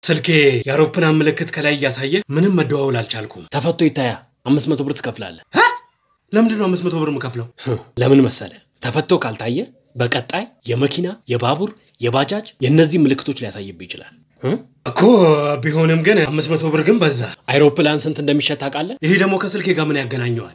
ስልኬ የአውሮፕላን ምልክት ከላይ እያሳየ ምንም መደዋወል አልቻልኩም። ተፈቶ ይታያ አምስት መቶ ብር ትከፍላለህ። ሀ? ለምንድን ነው አምስት መቶ ብር የምከፍለው? ለምን መሰለ? ተፈቶ ካልታየ በቀጣይ የመኪና የባቡር የባጃጅ የእነዚህ ምልክቶች ሊያሳይብህ ይችላል። እ? እኮ ቢሆንም ግን አምስት መቶ ብር ግን በዛ። አይሮፕላን ስንት እንደሚሸጥ ታውቃለህ? ይሄ ደግሞ ከስልኬ ጋር ምን ያገናኘዋል?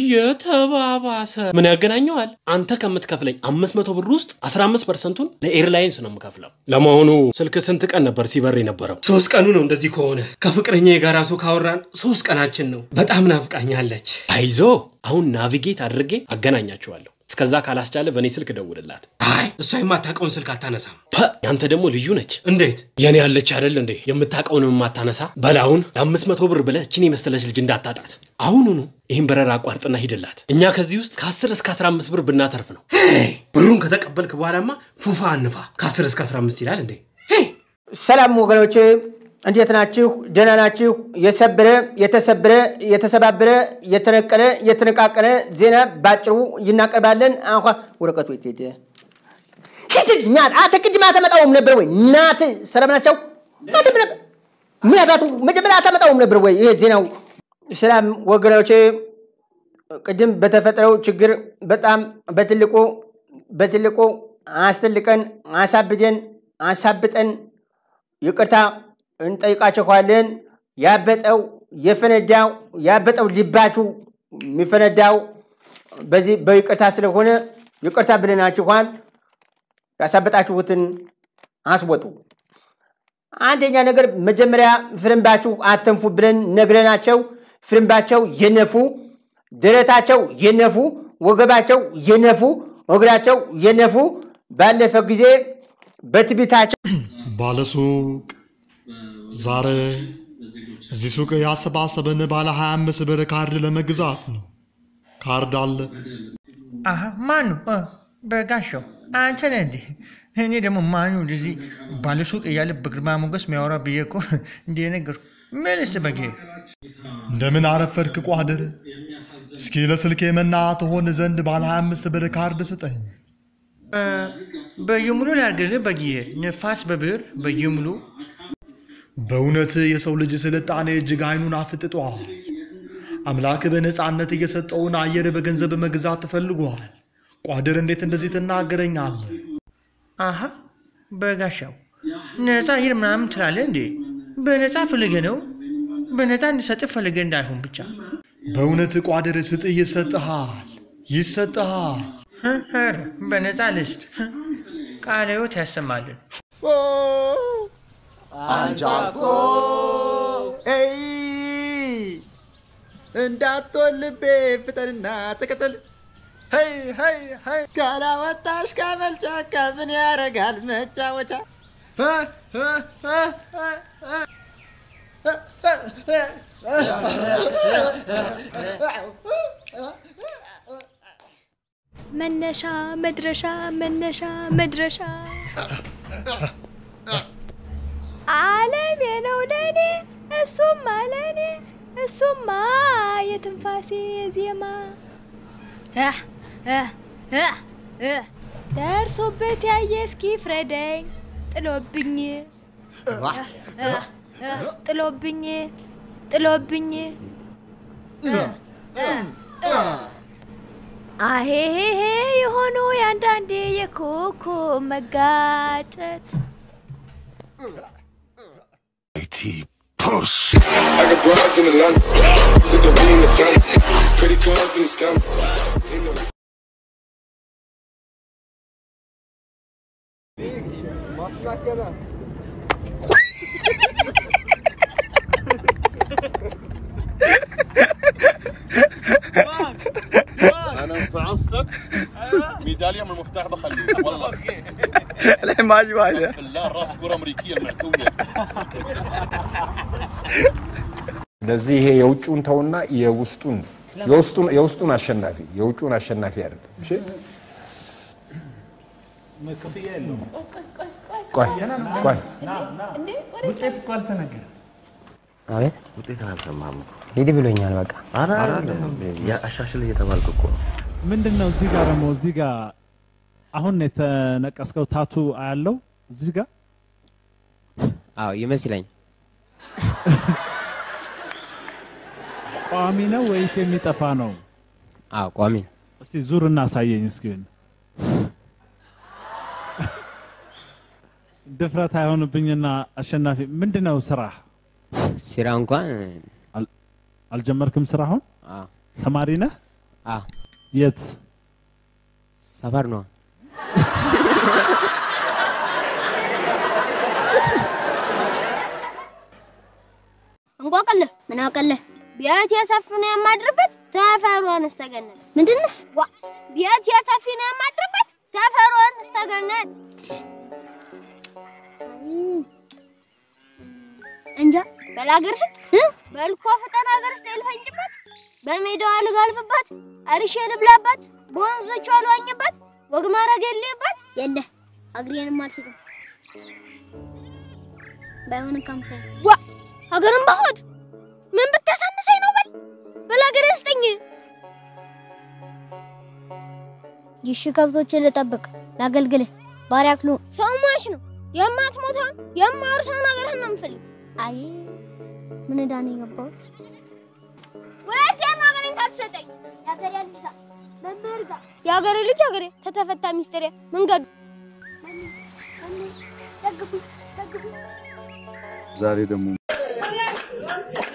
እየተባባሰ ምን ያገናኘዋል? አንተ ከምትከፍለኝ አምስት መቶ ብር ውስጥ አስራ አምስት ፐርሰንቱን ለኤርላይንስ ነው የምከፍለው። ለመሆኑ ስልክ ስንት ቀን ነበር ሲበር የነበረው? ሶስት ቀኑ ነው እንደዚህ ከሆነ። ከፍቅረኛ የጋራ ሰው ካወራን ሶስት ቀናችን ነው። በጣም ናፍቃኛለች። አይዞ አሁን ናቪጌት አድርጌ አገናኛችኋለሁ። እስከዛ ካላስቻለ በእኔ ስልክ ደውልላት። አይ እሷ የማታውቀውን ስልክ አታነሳም። ፐ ያንተ ደግሞ ልዩ ነች። እንዴት? የኔ ያለች አይደል እንዴ የምታውቀውን የማታነሳ በላሁን ለአምስት መቶ ብር ብለህ እችን የመሰለች ልጅ እንዳታጣት አሁኑኑ ይህን በረራ አቋርጥና ሂድላት። እኛ ከዚህ ውስጥ ከ10 እስከ 15 ብር ብናተርፍ ነው። ሄይ፣ ብሩን ከተቀበልክ በኋላማ ፉፋ አንፋ። ከ10 እስከ 15 ይላል እንዴ? ሄይ፣ ሰላም ወገኖች እንዴት ናችሁ? ደህና ናችሁ? የሰበረ የተሰበረ የተሰባበረ የተነቀለ የተነቃቀለ ዜና ባጭሩ እናቀርባለን። አኳ ወረቀቱ የት ሄደ? ሂድ ናት። አንተ ቅድም አታመጣውም ነበር ወይ? ናት ሰላም ናቸው። ናት ነበር ምን አባቱ መጀመሪያ አታመጣውም ነበር ወይ? ይሄ ዜናው። ሰላም ወገኖች፣ ቅድም በተፈጠረው ችግር በጣም በትልቁ በትልቁ አስተልቀን አሳብደን አሳብጠን ይቅርታ እንጠይቃችኋለን። ያበጠው የፈነዳው ያበጠው ልባችሁ የሚፈነዳው በዚህ በይቅርታ ስለሆነ ይቅርታ ብለናችኋል። ያሳበጣችሁትን አስወጡ። አንደኛ ነገር መጀመሪያ ፍርምባችሁ አተንፉ ብለን ነግረናቸው ፍርምባቸው የነፉ፣ ደረታቸው የነፉ፣ ወገባቸው የነፉ፣ እግራቸው የነፉ ባለፈ ጊዜ በትቢታቸው ባለሱቅ ዛሬ እዚህ ሱቅ ያሰባሰበን ባለ 25 ብር ካርድ ለመግዛት ነው። ካርድ አለ። አሀ ማኑ እ፣ በጋሻው አንተ ነህ እንዴ? እኔ ደግሞ ማኑ እንደዚህ ባለሱቅ እያለ በግርማ ሞገስ የሚያወራ ብዬ እኮ እንደ ነገርኩ። ምንስ በጌ እንደምን አረፈድክ ቋድር? እስኪ ለስልኬ መና ትሆን ዘንድ ባለ 25 ብር ካርድ ስጠኝ። እ፣ በየሙሉ ላድርግልህ በጊዜ ነፋስ በብር በየሙሉ በእውነት የሰው ልጅ ስልጣኔ እጅግ አይኑን አፍጥጧል። አምላክ በነፃነት እየሰጠውን አየር በገንዘብ መግዛት ተፈልጓል። ቋድር እንዴት እንደዚህ ትናገረኛለህ? አሀ በጋሻው ነፃ አየር ምናምን ትላለህ እንዴ? በነፃ ፈልገ ነው በነፃ እንዲሰጥ ፈልገ እንዳይሆን ብቻ በእውነት ቋድር ስጥ ይሰጥሃል፣ ይሰጥሃል። እ፣ ኧረ በነፃ ልስጥ ቃለ ሕይወት ያሰማልን። አንቻኮ ኤይ እንዳትሆን ልቤ ፍጠንና ተከተል ሄይ ሄይ ሄይ ካላወጣሽ ከመልጫካ ምን ያረጋል መጫወቻ እ፣ እ፣ እ፣ እ፣ መነሻ መድረሻ መነሻ መድረሻ ዓለሜ ነው ለኔ እሱማ ለኔ እሱማ የትንፋሴ ዜማ እህ እህ እህ እህ ደርሶበት ያየ እስኪ ፍረደኝ ጥሎብኝ እህ እህ እህ ጥሎብኝ ጥሎብኝ እህ እህ እህ አሄሄሄ የሆኑ የአንዳንዴ የኮኮ መጋጨት I got broads in Atlanta. Put the lean in the family. Credit cards and scams. انا فعصتك ميداليه من المفتاح بخليه والله لا ما عجباني بالله راس كره امريكيه المعتويه ለዚህ ይሄ የውጭውን ተውና የውስጡን የውስጡን የውስጡን አሸናፊ የውጭውን አሸናፊ አይደለም። እሺ ቆይ ቆይ ውጤት እኮ አልተነገረም። አቤት ውጤት አልሰማህም እኮ። ሂድ ብሎኛል። በቃ ኧረ አይደለም አሻሽል እየተባልክ እኮ ነው። ምንድን ነው እዚህ ጋር ደግሞ እዚህ ጋር አሁን የተነቀስከው ታቱ አያለው እዚህ ጋር አዎ ይመስለኝ ቋሚ ነው ወይስ የሚጠፋ ነው? አዎ ቋሚ ነው። እስቲ ዙር እናሳየኝ እስኪ። ድፍረት አይሆንብኝና አሸናፊ፣ ምንድን ነው ስራ? ስራ እንኳን አልጀመርክም ስራ አሁን? አዎ ተማሪ ነህ? አዎ የት ሰፈር ነው። እንቆቅልህ ምን አውቅልህ? ቤት የሰፊ ነው የማድርበት ተፈሯን እስተገነት ምንድንስ ዋ ቤት የሰፊ ነው የማድርበት ተፈሯን እስተገነት እንጃ በላገር ስጥ በልኮ ፍጠን ሀገር ስጥ ልፈንጭበት በሜዳዋ ልጋልብባት አርሼ ልብላባት በወንዞቿ ልዋኝባት ወግ ማድረግ የሌባት የለ አግሬንም አልስጥም ባይሆን ካምሳ ዋ ሀገርን በሆድ ምን ብታሳንሰኝ ነው? በል በል ሀገርን ስጠኝ። ይሺ ከብቶችን ልጠብቅ ላገልግልህ። ባሪያ ክሉ ሰው ሟች ነው የማትሞተውን የማወርሰውን ሀገርህን ነው የምፈልግ። አይ ምን ዕዳ ነው የገባሁት? ወይት ያን ሀገሬን ታትሰጠኝ የሀገሬ ልጅ ጋር መምህር ጋር የሀገሬ ልጅ ሀገሬ ተተፈታ ሚስጥሬ መንገዱ ደግፉ ደግፉ ዛሬ ደግሞ